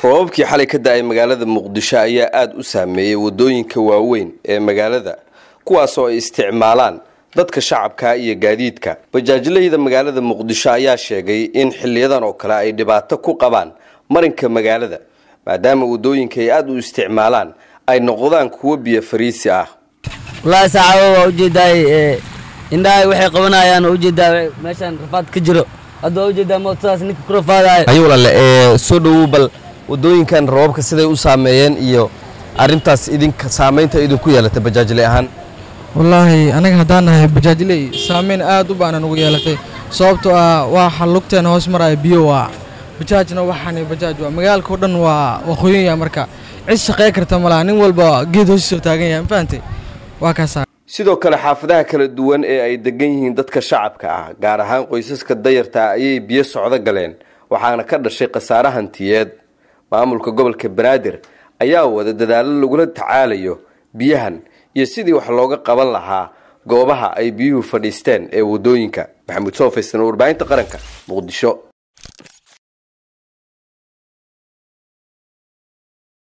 roobabkii xalay ka da-ay magaalada muqdisho ayaa aada u saameeyey waddooyinka waaweyn ee magaalada kuwaas oo ay isticmaalaan dadka shacabka iyo gaadiidka bajaajlayda magaalada muqdisho ayaa sheegay in xiliyadan oo kale ay dhibaato ku qabaan marinka magaalada maadaama waddooyinka ay aada u isticmaalaan ay noqdaan kuwo biyo fariisi ah wallaahi saacado waa ujeedaay indhahay waxay qabanayaan oo ujeedaa meeshaan rafaad ka jiro hadda waa ujeedaa mootadaas ninka ku rafaadayo ayo walaale ee soo dhowow bal waddooyinkan roobabka siday u saameeyeen iyo arrintaas idinka saamaynta idinku yeelatay bajaajle ahaan wallaahi anaga haddaan nahay bajaajley saameyn aad u baanan ugu yeelatay sababtoo ah waxa lugteena hoos maraya biyo waa bajaajna waxaan bajaaj waa magaalka o dhan waa waqooyinya marka cid shaqey karta malaha nin walba geed hoosisoo taagan yahay mafahantay waa kaasaa sidoo kale xaafadaha kala duwan ee ay degan yihiin dadka shacabka ah gaar ahaan qoysaska dayarta ayay biyo socdo galeen waxaana ka dhashay khasaare hantiyeed maamulka gobolka banaadir ayaa wada dadaalo lagula tacaalayo biyahan iyo sidii wax looga qaban lahaa goobaha ay biyuhu fadhiisteen ee waddooyinka maxamuud soofaysan warbaahinta qaranka muqdisho